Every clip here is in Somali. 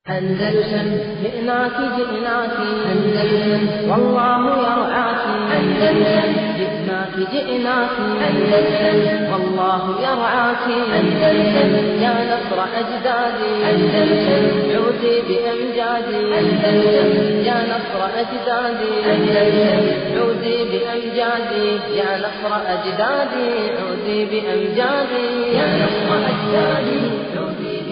أندلسن جئناك جئناك أندلسن والله يرعاك أندلسن جئناك جئناك أندلسن والله يرعاك أندلسن يا نصر أجدادي أندلسن عودي بأمجادي أندلسن يا نصر أجدادي أندلسن عودي بأمجادي يا نصر أجدادي عودي بأمجادي يا نصر أجدادي عودي بأمجادي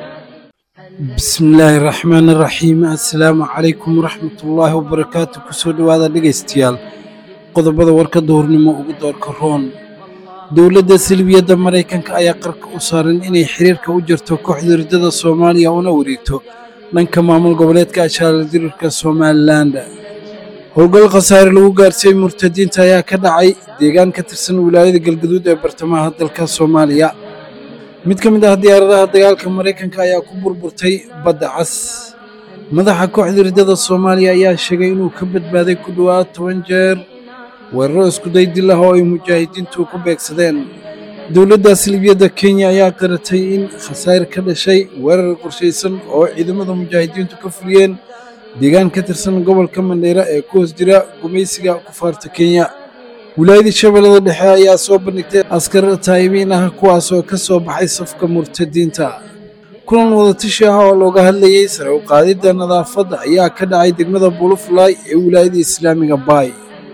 bismillaahi raxmaani raxiim assalaamu calaykum waraxmatullaahi wabarakaatu kusoo dhowaada dhegaystayaal qodobada warka duhurnimo ugu doorka roon dowladda silbiyadda maraykanka ayaa qarka u saaran inay xiriirka u jirto kooxda ridada soomaaliya una wareegto dhanka maamul goboleedka ashaaladirirka somalilan howlgal khasaare lagu gaarsiiyey murtadiinta ayaa ka dhacay deegaan ka tirsan wilaayada galgaduud ee bartamaha dalka soomaaliya mid ka mid ah diyaaradaha dagaalka maraykanka ayaa ku burburtay badda cas madaxa kooxda ridada soomaaliya ayaa sheegay inuu ka badbaaday ku dhowaad toban jeer weeraro iskuday dil ah oo ay mujaahidiintu ku beegsadeen dowladda silibiyadda kenya ayaa qaratay in khasaare ka dhashay weerar qorshaysan oo ciidamada mujaahidiintu ka fuliyeen deegaan ka tirsan gobolka mandheera ee ku hoos jira gumaysiga kufaarta kenya wilaayadii shabeellada dhexe ayaa soo bandhigtay askar taayibiin ah kuwaasoo ka soo baxay safka murtadiinta kulan wadatashi ah oo looga hadlayey sare u qaadidda nadaafadda ayaa ka dhacay degmada bulufulaay ee wilaayada islaamiga baay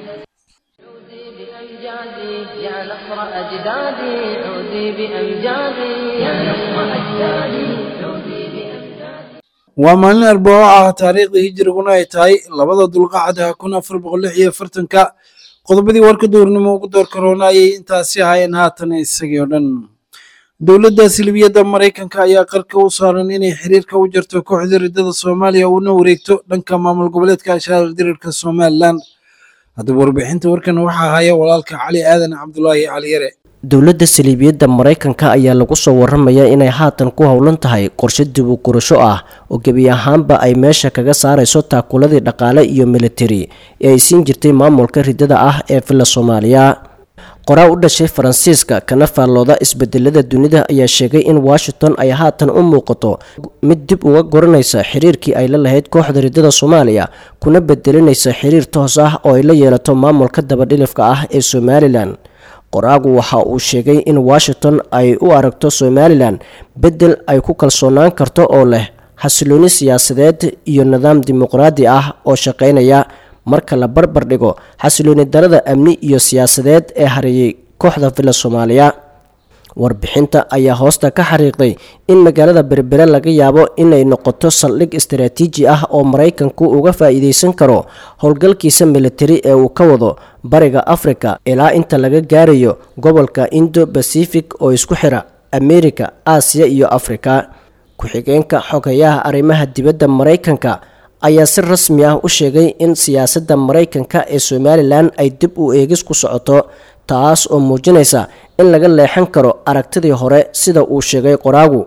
عودي بأمجادي يا نصر أجدادي عودي بأمجادي يا نصر أجدادي عودي بأمجادي waa maalin arbaco ah taariikhdii hijiriguna ay tahay labada dulqacda kun afar boqol lix iyo afartanka qodobadii warka duurnimo ugu doorka roona ayay intaasi ahaayeen haatan isagii oo dhan dowladda silibiyadda maraykanka ayaa qarka u saaran inay xiriirka u jarto kooxda ridada soomaaliya una wareegto dhanka maamul goboleedka ashaarar dirirka somalilan haddaba warbixinta warkan waxaa haya walaalka cali aadan cabdulaahi cali yare dowladda saliibiyadda maraykanka ayaa lagu soo waramayaa inay haatan ku howlan tahay qorshe dib u gurasho ah oo gebi ahaanba ay meesha kaga saarayso taakuladii dhaqaale iyo militari ee ay siin jirtay maamulka ridada ah ee villa soomaaliya qoraa u dhashay faransiiska kana faallooda isbedelada dunida ayaa sheegay in washington ay haatan u muuqato mid dib uga goranaysa xiriirkii ay la lahayd kooxda ridada soomaaliya kuna bedelinaysa xiriir toos ah oo ay la yeelato maamulka dabadhilifka ah ee somalilan qoraagu waxa uu sheegay in washington ay u aragto somalilan beddel ay ku kalsoonaan karto oo leh xasilooni siyaasadeed iyo nidaam dimuqraadi ah oo shaqaynaya marka la barbar dhigo xasilooni darada amni iyo siyaasadeed ee hareeyay kooxda villa soomaaliya warbixinta ayaa hoosta ka xariiqday in magaalada berbere laga yaabo inay noqoto saldhig istaraatiiji ah oo maraykanku uga faa-iideysan karo howlgalkiisa militari ee uu ka wado bariga afrika ilaa inta laga gaarayo gobolka indo bacific oo isku xira amerika aasiya iyo afrika ku-xigeenka xogayaha arrimaha dibadda maraykanka ayaa si rasmi ah u sheegay in siyaasadda maraykanka ee somalilan ay dib u eegis ku socoto taas oo muujinaysa in laga leexan karo aragtidii hore sida uu sheegay qoraagu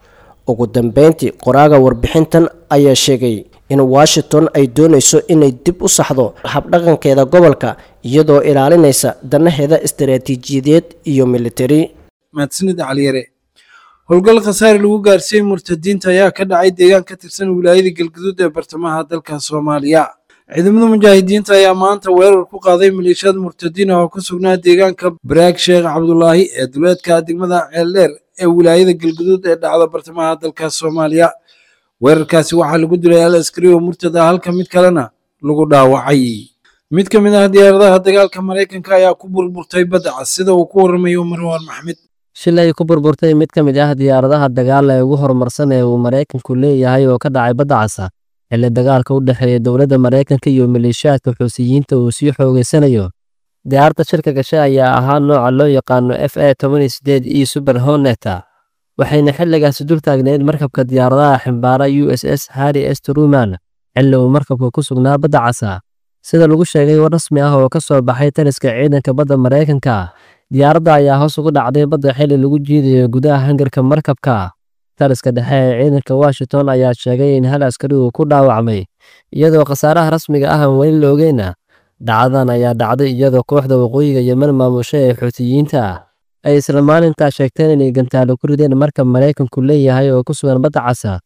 ugu dambeyntii qoraaga warbixintan ayaa sheegay in washington ay doonayso inay dib u saxdo habdhaqankeeda gobolka iyadoo ilaalinaysa danaheeda istaraatiijiyadeed iyo militari mahadsanid cali yare howlgal khasaare lagu gaarsiiyey murtadiinta ayaa ka dhacay deegaan ka tirsan wilaayada galgaduud ee bartamaha dalka soomaaliya ciidamada mujaahidiinta ayaa maanta weerar ku qaaday maleeshiyad murtadiin ah oo ku sugnaa deegaanka baraag sheekh cabdulaahi ee duleedka degmada ceeldheer ee wilaayada galgaduud ee dhacda bartamaha dalka soomaaliya weerarkaasi waxaa lagu dilay al askari oo murtad ah halka mid kalena lagu dhaawacay mid ka mid ah diyaaradaha dagaalka maraykanka ayaa ku burburtay badda cas sida uu ku waramayo marwaan maxmed shilay ku burburtay mid ka mid ah diyaaradaha dagaal ee ugu horumarsan ee uu maraykanku leeyahay oo ka dhacay badda casa xilli dagaalka u dhexeeya dowladda maraykanka iyo maleeshiyaadka xuusiyiinta uu sii xoogeysanayo diyaaradda shirka gashe ayaa ahaa nooca loo yaqaano f a toban sideed e super honeta waxayna xilligaasi dul taagneyd markabka diyaaradaha ximbaara u s s harri s truman xilli uu markabka ku sugnaa badda casa sida lagu sheegay war rasmi ah oo ka soo baxay taliska ciidanka badda maraykanka diyaaradda ayaa hoos ugu dhacday badda xilli lagu jiidayo gudaha hangarka markabka taliska dhexe ee ciidanka washington ayaa sheegay in hal askari uu ku dhaawacmay iyadoo khasaaraha rasmiga ah aan weli la ogeyna dhacdadan ayaa dhacday iyadoo kooxda waqooyiga yemen maamusho ee xuutiyiinta ah ay isla maalintaa sheegteen inay gantaalo ku rideen markab maraykanku leeyahay oo ku sugan badda casa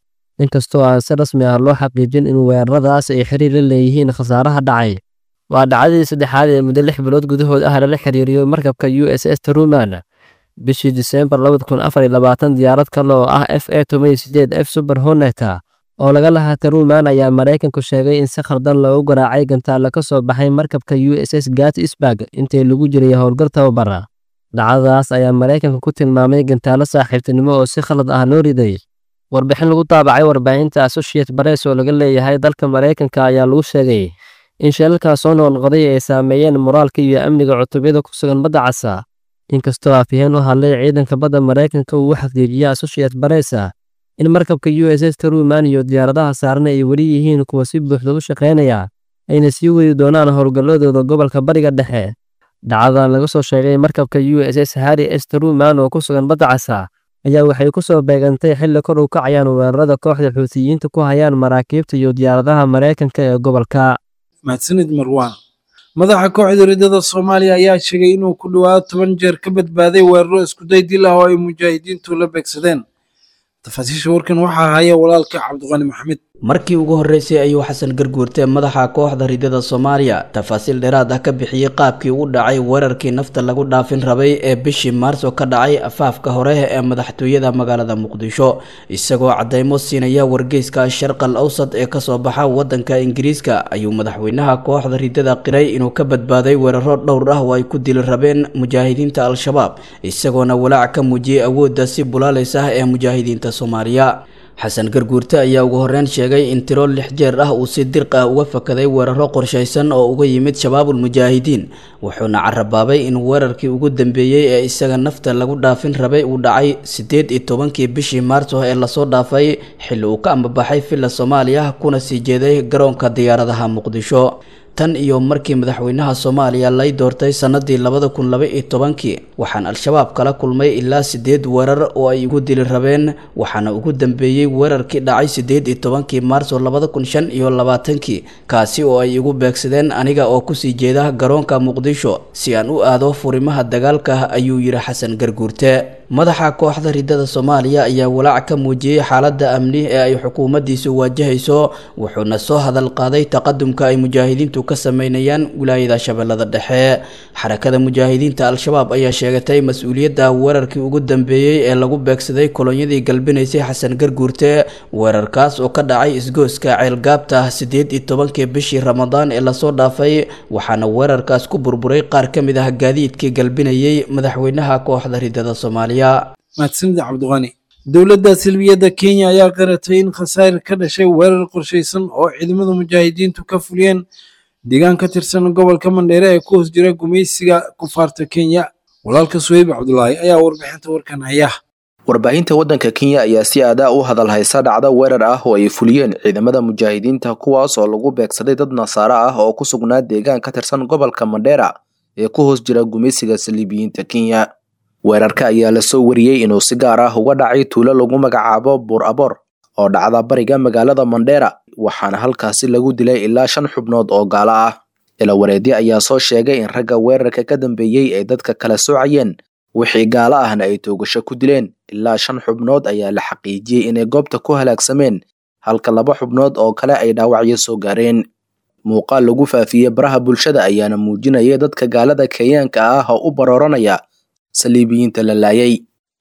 inkastoo aan si rasmi ah loo xaqiijin in weeraradaas ay xiriir la leeyihiin khasaaraha dhacay waa dhacdadii saddexaad ee muddo lix bilood gudahood ah lala xiriiriyo markabka u s s truman bishii diseembar labada kun afar iyo labaatan diyaarad kale oo ah f a toban iyo sideed f super honeta oo laga lahaa truman ayaa maraykanku sheegay in si khaldan loogu garaacay gantaalla ka soo baxay markabka u s s gatisburg intii lagu jiray howlgal tababara dhacdadaas ayaa maraykanka ku tilmaamay gantaallo saaxiibtinimo oo si khalad ah loo riday warbixin lagu daabacay warbaahinta associate press oo laga leeyahay dalka maraykanka ayaa lagu sheegay in sheelalkaas soo noqnoqday ay saameeyeen moraalka iyo amniga cutubyada ku sugan badda casa inkastoo afyaheen u hadlay ciidanka badda maraykanka uu u xaqiijiyey associate press in markabka u s s truman iyo diyaaradaha saaran ay weli yihiin kuwa si buuxda u shaqaynaya ayna sii wadi doonaan howlgalladooda gobolka bariga dhexe dhacdadan laga soo sheegay markabka u s s harri s truman oo ku sugan badda casa ayaa waxay ku soo beegantay xilli kor u kacayaan weerarada kooxda xuutiyiinta ku hayaan maraakiibta iyo diyaaradaha maraykanka ee gobolka mahadsanid marwaan madaxa kooxda ridada soomaaliya ayaa sheegay inuu ku dhowaado toban jeer ka badbaaday weeraro iskuday dil ah oo ay mujaahidiintu la beegsadeen tafaasiisha warkan waxaa haya walaalka cabdiqani maxamed markii ugu horreysay ayuu xasan garguurte madaxa kooxda ridada soomaaliya tafaasiil dheeraad ah ka bixiyey qaabkii u dhacay weerarkii nafta lagu dhaafin rabay ee bishii maarso ka dhacay afaafka hore ee madaxtooyada magaalada muqdisho isagoo cadeymo siinaya wargeyska sharqal awsad ee kasoo baxa wadanka ingiriiska ayuu madaxweynaha kooxda ridada qiray inuu ka badbaaday weeraro dhowr ah oo ay ku dili rabeen mujaahidiinta al-shabaab isagoona walaac ka muujiyey awoodda si bulaalis ah ee mujaahidiinta soomaaliya xasan garguurte ayaa ugu horreyn sheegay in tiro lix jeer ah uu si dirq ah uga fakaday weeraro qorshaysan oo uga yimid shabaabul mujaahidiin wuxuuna carabaabay in weerarkii ugu dambeeyey ee isaga nafta lagu dhaafin rabay uu dhacay siddeed iyo tobankii bishii maarso ee lasoo dhaafay xilli uu ka ambabaxay villa soomaaliya kuna sii jeeday garoonka diyaaradaha muqdisho tan iyo markii madaxweynaha soomaaliya lay doortay sannadii labada kun laba iyo tobankii waxaan al-shabaab kala kulmay ilaa siddeed weerar oo ay igu dili rabeen waxaana ugu dambeeyey weerarkii dhacay siddeed iyo tobankii maarso labada kun shan iyo labaatankii kaasi oo ay igu beegsadeen aniga oo kusii jeeda garoonka muqdisho si aan u aado furimaha dagaalka ayuu yidhi xasan garguurte madaxa kooxda ridada soomaaliya ayaa walaac ka muujiyey xaaladda amni ee ay xukuumaddiisu waajahayso wuxuuna soo hadal qaaday taqadumka ay mujaahidiintu ka sameynayaan wilaayada shabeellada dhexe xarakada mujaahidiinta al-shabaab ayaa sheegatay mas-uuliyadda weerarkii ugu dambeeyey ee lagu beegsaday kolonyadii galbinaysay xasan garguurte weerarkaas oo ka dhacay isgooska ceelgaabta siddeed iyo tobankii bishii ramadaan ee lasoo dhaafay waxaana weerarkaas ku burburay qaar ka mid ah gaadiidkii galbinayay madaxweynaha kooxda ridada soomaaliya mahadsanid cabdiqani dowladda silbiyadda kenya ayaa qaratay in khasaare ka dhashay weerar qorshaysan oo ciidamada mujaahidiintu ka fuliyeen deegaan ka tirsan gobolka mandheere ee ku hoos jira gumaysiga kufaarta kenya walaalka suheyb cabdulaahi ayaa warbixinta warkan haya warbaahinta waddanka kenya ayaa si aadaa u hadal haysa dhacda weerar ah oo ay fuliyeen ciidamada mujaahidiinta kuwaas oo lagu beegsaday dad nasaare ah oo ku sugnaa deegaan ka tirsan gobolka mandheera ee ku hoos jira gumaysiga saliibiyiinta kenya weerarka ayaa lasoo wariyey inuu si gaar ah uga dhacay tuulo lagu magacaabo buur aboor oo dhacda bariga magaalada mandheera waxaana halkaasi lagu dilay ilaa shan xubnood oo gaalo ah ilawareedyo ayaa soo sheegay in ragga weerarka ka dambeeyey ay dadka kala soocayeen wixii gaalo ahna ay toogasho ku dileen ilaa shan xubnood ayaa la xaqiijiyey inay goobta ku halaagsameen halka laba xubnood oo kale ay dhaawacyo soo gaareen muuqaal lagu faafiyey baraha bulshada ayaana muujinaya dadka gaalada kenyaanka ah oo u barooranaya saliibiyiinta la laayay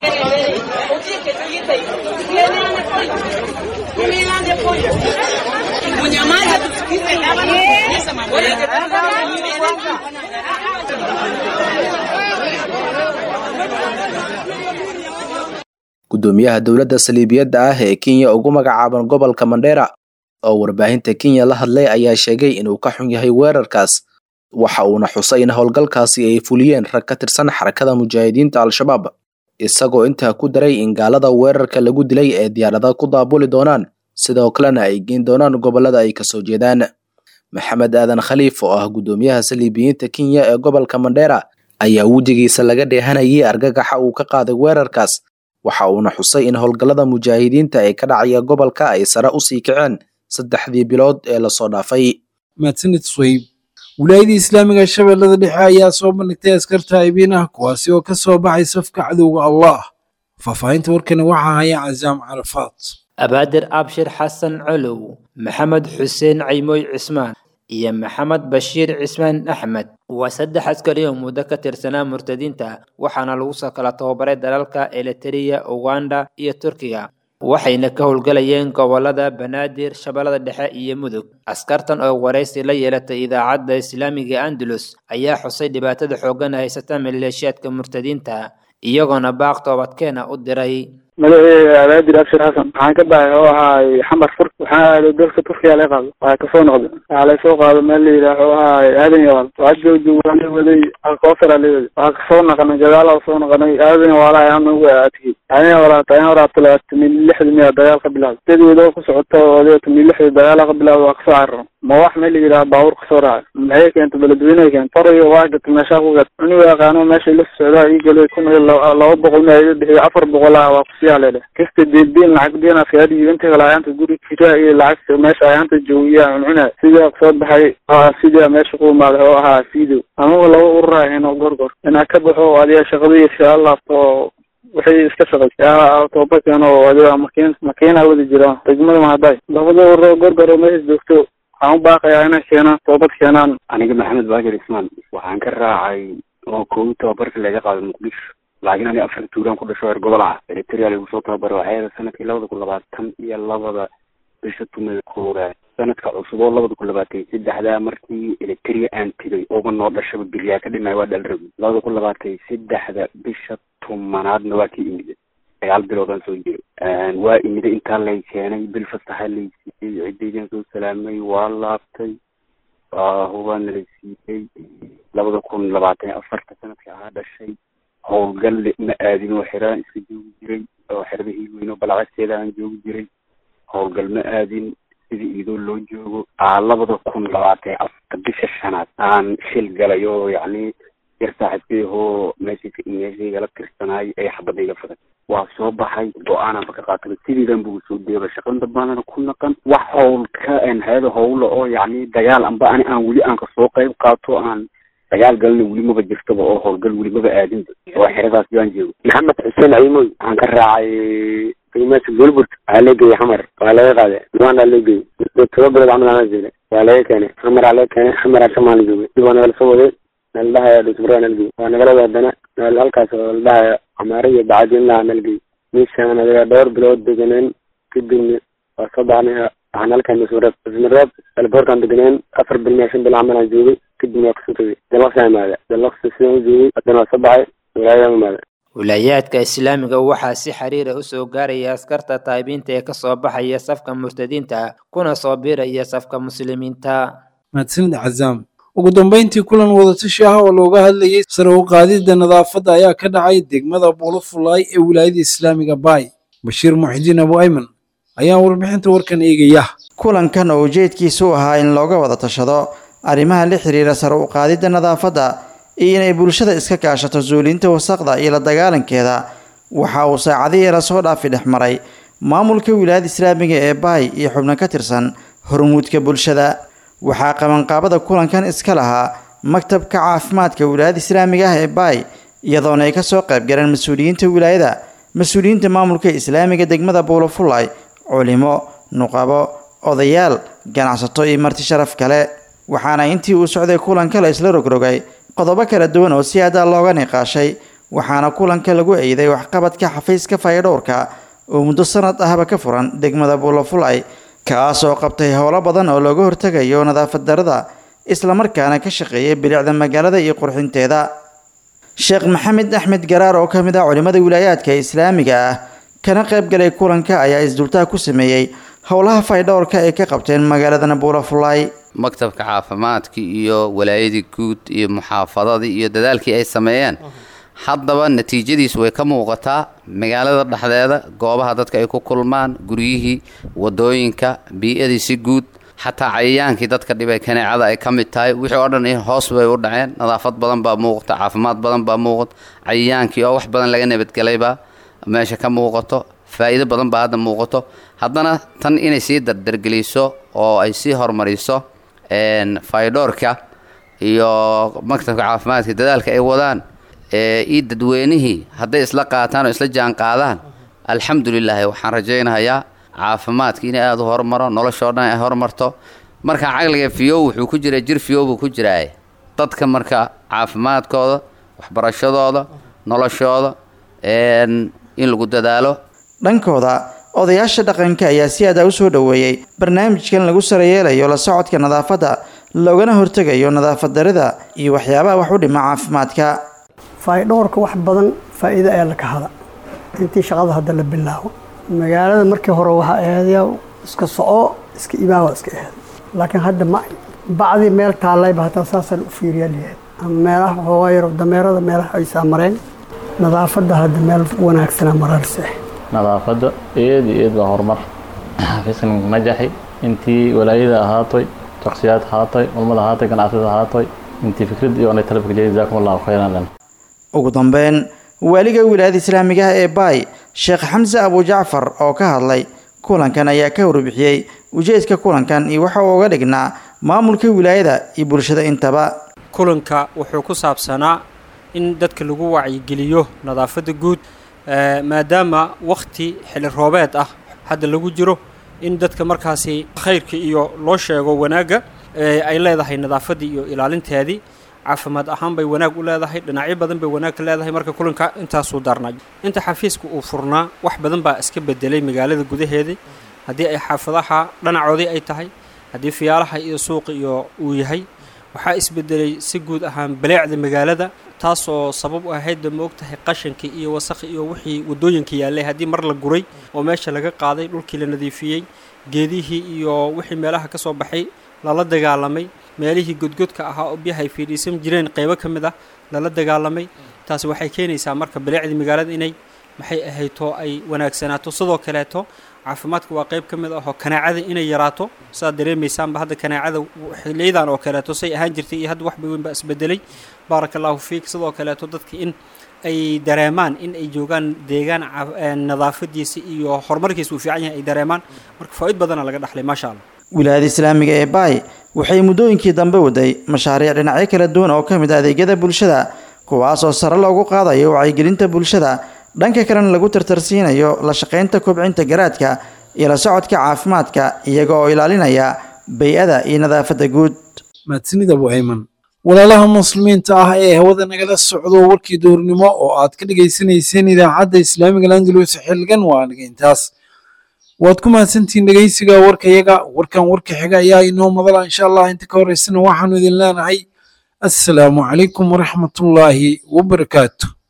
gudoomiyaha dowladda saliibiyadda ah ee kenya ugu magacaaban gobolka mandheera oo warbaahinta kenya la hadlay ayaa sheegay inuu ka xun yahay weerarkaas waxa uuna xusay in howlgalkaasi ay fuliyeen rag ka tirsan xarakada mujaahidiinta al-shabaab isagoo intaa ku daray in gaalada weerarka lagu dilay ee diyaarada ku daabuli doonaan sidoo kalena ay geyn doonaan gobolada ay kasoo jeedaan maxamed aadan khaliif oo ah gudoomiyaha saliibiyiinta kenya ee gobolka mandheera ayaa wejigiisa laga dheehanayay argagaxa uu ka qaaday weerarkaas waxa uuna xusay in howlgallada mujaahidiinta ee ka dhacaya gobolka ay sare usii kaceen saddexdii bilood ee lasoo dhaafay mahadsanid suheyb wilaayadii islaamiga shabeellada dhexe ayaa soo bandhigtay askarta aybiin ah kuwaasi oo ka soo baxay safka cadowga allah faahfaahinta warkani waxaa haya casaam carafaad abaadir abshir xasan colow maxamed xuseen caymooy cismaan iyo maxamed bashiir cismaan axmed waa saddex askari oo muddo ka tirsanaa murtadiinta waxaana lagu soo kala tababaray dalalka eliteria uganda iyo turkiga waxayna ka howlgalayeen gobolada banaadir shabeellada dhexe iyo mudug askartan oo waraysi la yeelatay idaacadda islaamiga andalus ayaa xusay dhibaatada xooggan haysata maleeshiyaadka murtadiinta iyagoona baaq toobadkeena u diray magaceega abaadir abshir xasan waxaan ka baxay oo ahaay xamar fur waxaan aaday dalka turkiya laga qaado waxaa kasoo noqday waxaa laysoo qaado meel la yidhaah oo ahaay aadan yawaal waxaa jooji waa la waday alkoosara la waday waxaa kasoo naqanay gadaala soo naqanay aadan yawaala ayaan nagu aadkiyey aadan yawaal tayan horaabta labaatamiin lixdii miya dagaal ka bilaawday sideedoo ku socoto oo tamiin lixdii dagaala ka bilaawday waa kasoo cararo ma wax meel la yidhaha baabuur kasoo raacay maxay keentay beledweyne keentay farayo waa gatay meeshaa ku gat anigu yaqaano meeshay la socdaa ii galay kun iyo laba boqol ma iga bixiyo afar boqol ah waa kusiyaa leedhe kasta deelbiin lacag biin askaari inta kale ayaanta guri jira iyo lacag meesha ayaanta joogiya cuncuna sidaa kusoo baxay sidaa meesha ku imaaday oo ahaa fiidow anugu laba urur ahayn oo gorgor inaa ka baxo adiga shaqadii iskaga laabto oo waxay iska shaqay tooba keeno oo adiga makiin makiina wadi jira degmada mahaday labada urur oo gorgor oo meesha joogto waxaan u baaqayaa inay keenaan toobad keenaan aniga maxamed baakir ismaan waxaan ka raacay oo koowi tababarka laga qaado muqdisho laakiin aniga afar tuulaan ku dhasho reer gobol ah eritrea lagu soo tababaro waxay sanadkii labada kun labaatan iyo labada bisha tumay koowaad sanadka cusub oo labada kun labaatan saddexdaa markii eritrea aan tegay ooba noo dhashaba bilyaa ka dhimay waa dhalrabi labada kun labaatan saddexda bisha tumanaadna waa ka imida sagaal biloodaan soo jiray waa imida intaa lay keenay bil fasaxa lay siiyey ciddaydan soo salaamay waa laabtay hubaana lay siiyey labada kun labaatan iyo afarta sanadka ahaa dhashay howlgal ma aadin oo xeraan iska joogi jiray oo xerada hiilweyn oo balacagteeda aan joogi jiray howlgal ma aadin sida iidoo loo joogo labada kun labaatan afarta bisha shanaad aan shil galay oo yacni yar saaxiibkeehoo meeshayka meeshaygala tirsanaay ee xabadayga faday waa soo baxay go-aananba ka qaatay sidiidan buu soo deeba shaqan dambaanana ku naqan wax howlka hayada howla oo yacni dagaal amba ani aan weli aan kasoo qayb qaato aan dagaal galna weli maba jirtaba oo howlgal weli maba aadinba oo xeradaas baan joogo maxamed xuseen caymoy waxaan ka raacay qiimaasha golburt waxaa lee geeyey xamar waa laga qaade luanda lee geeyey toba bilood camal anaa joogay waa laga keenay xamaraa laga keenay xamaraa shamaala joogay dib waa nagala soo waday naldhahaya dhusbura nalgey waa nagala waadana meel halkaas oo ladhahaya camaare iyo bacadinlaha nalgey meeshaan adiga dhowr bilood deganeen kadibna waa soo baxnay waxaan halkan dusmareeb dusmareeb elboortaan deganeen afar bil mia shan bil camalaan joogay kadibna waa kasoo tegay dalaqsaa imaada dalaqsa sidaan u joogay haddana waa soo baxay wilaayadaan imaada wilaayaadka islaamiga waxaa si xiriira u soo gaaraya askarta taabiinta ee kasoo baxaya safka murtadiinta kuna soo biiraya safka muslimiinta mahadsanid cazaam ugu dambeyntii kulan wadatashi ah oo looga hadlayay sare u qaadidda nadaafadda ayaa ka dhacay degmada buulafulaay ee wilaayada islaamiga baay bashiir muxidiin abu ayman ayaa warbixinta warkan eegaya kulankan oo ujeedkiisu u ahaa in looga wada tashado arrimaha la xiriira sare u qaadidda nadaafadda iyo inay bulshada iska kaashato suulinta wasaqda iyo la dagaalankeeda waxa uu saacadihii lasoo dhaafi dhex maray maamulka wilaayada islaamiga ee baay iyo xubno ka tirsan hormuudka bulshada waxaa qabanqaabada kulankan iska lahaa maktabka caafimaadka wilaayada islaamiga ah ee baay iyadoona ay kasoo qayb galeen mas-uuliyiinta wilaayada mas-uuliyiinta maamulka islaamiga degmada buulafulay culimo nuqabo odayaal ganacsato iyo marti sharaf kale waxaana intii uu socday kulanka la isla rogrogay qodobo kala duwan oo si adaa looga niqaashay waxaana kulanka lagu eeday waxqabadka xafiiska fayadhowrka oo muddo sanad ahba ka furan degmada buulafulay kaas oo qabtay howlo badan oo looga hortegayo nadaafad darada islamarkaana ka shaqeeyay bilicda magaalada iyo qurxinteeda sheekh maxamed axmed garaar oo ka mid ah culimmada wilaayaadka islaamiga ah kana qayb galay kulanka ayaa isdultaa ku sameeyey howlaha faydhowrka ay ka qabteen magaaladana buulafulay maktabka caafimaadka iyo walaayadii guud iyo muxaafadadii iyo dadaalkii ay sameeyeen haddaba natiijadiis way ka muuqataa magaalada dhexdeeda goobaha dadka ay ku kulmaan guryihii wadooyinka bii-adii si guud xataa cayayaankii dadka dhibay kaneecada ay ka mid tahay wixii oo dhan hoos bay u dhaceen nadaafad badan baa muuqata caafimaad badan baa muuqata cayayaankii oo wax badan laga nabadgelaybaa meesha ka muuqato faa'iido badan baa hadda muuqato haddana tan inay sii dardargeliso oo ay sii horumariso faydhoorka iyo maktabka caafimaadka dadaalka ay wadaan iyo dadweynihii hadday isla qaataan oo isla jaan qaadaan alxamdulilaahi waxaan rajaynayaa caafimaadka inay aada u horumaro noloshoo dhan ay horumarto marka caqliga fiyow wuxuu ku jiraa jir fiyow buu ku jiraa dadka marka caafimaadkooda waxbarashadooda noloshooda in lagu dadaalo dhankooda odayaasha dhaqanka ayaa si aada u soo dhoweeyey barnaamijkan lagu sarayeelayo la socodka nadaafadda loogana hortegayo nadaafad darida iyo waxyaabaha wax u dhima caafimaadka faydhowrka wax badan faa'iido ayaa la kahada intii shaqada hadda la bilaabo magaalada markii hore waxaa aheedaya iska soco iska ibaawa iska aheed laakiin hadda ma bacdii meel taallayba hataa saasaan u fiiriyaa layahay ama meelaha xoogaa yaro dameerada meelaha aysaa mareen nadaafadda hadda meel wanaagsanaa mararse nadaafadda eed iyo eed baa horumar xafiiskan najaxi intii walaayada ahaatoy shaksiyaad ahaatoy culmada ahaatoy ganacsatada ahaatoy intii fikrad iyo onay talabka jeedi jaakum allahu khayran ugu dambeyn waaliga wilaayada islaamiga ah ee baay sheekh xamse abu jacfar oo ka hadlay kulankan ayaa ka warbixiyey ujeedka kulankan iyo waxa uu uga dhignaa maamulka wilaayada iyo bulshada intaba kulanka wuxuu ku saabsanaa in dadka lagu wacyigeliyo nadaafadda guud maadaama wakhti xili roobeed ah hadda lagu jiro in dadka markaasi khayrka iyo loo sheego wanaagga ay leedahay nadaafaddii iyo ilaalinteedii caafimaad ahaan bay wanaag u leedahay dhinacyo badan bay wanaag ka leedahay marka kulanka intaasuu darnay inta xafiiska uu furnaa wax badan baa iska bedelay magaalada gudaheedii haddii ay xaafadaha dhanacoodii ay tahay haddii fiyaalaha iyo suuqa iyo uu yahay waxaa isbedelay si guud ahaan baleecda magaalada taasoo sabab u ahaydba ma og tahay qashankii iyo wasakhi iyo wixii waddooyinka yaallay haddii mar la guray oo meesha laga qaaday dhulkii la nadiifiyey geedihii iyo wixii meelaha ka soo baxay lala dagaalamay meelihii godgodka ahaa oo biyaha ay fiidhiisan jireen qaybo ka mid ah lala dagaalamay taasi waxay keenaysaa marka baleecdii magaalada inay maxay ahayto ay wanaagsanaato sidoo kaleeto caafimaadka waa qayb ka mid ahoo kanaacada inay yaraato saad dareemaysaanba hadda kanaacada xiliyadan oo kaleeto say ahaan jirtay iyo hadda waxba weyn baa isbedelay baaraka allahu fiik sidoo kaleeto dadka in ay dareemaan in ay joogaan deegaan nadaafadiisa iyo horumarkiisa uu fiican yahay ay dareemaan marka faa'iid badana laga dhaxlay maasha allah wilaayada islaamiga ee baay waxay muddooyinkii dambe waday mashaariic dhinacyo kala duwan oo ka mid ah adeegyada bulshada kuwaasoo sare loogu qaadayo wacyigelinta bulshada dhanka kalena lagu tartarsiinayo la shaqaynta kobcinta garaadka iyo la socodka caafimaadka iyaga oo ilaalinaya bay-ada iyo nadaafadda guud mahadsanida abu ayman walaalaha muslimiinta ah ee hawada nagala socdo warkii duurnimo oo aad ka dhegaysanayseen idaacadda islaamiga landalus xilgan waa aniga intaas waad ku mahadsantihiin dhegaysiga warkayaga warkan warka xiga ayaa inoo madala insha allah inta ka horeysana waxaanu idin leenahay assalaamu calaykum waraxmatullaahi wabarakaatu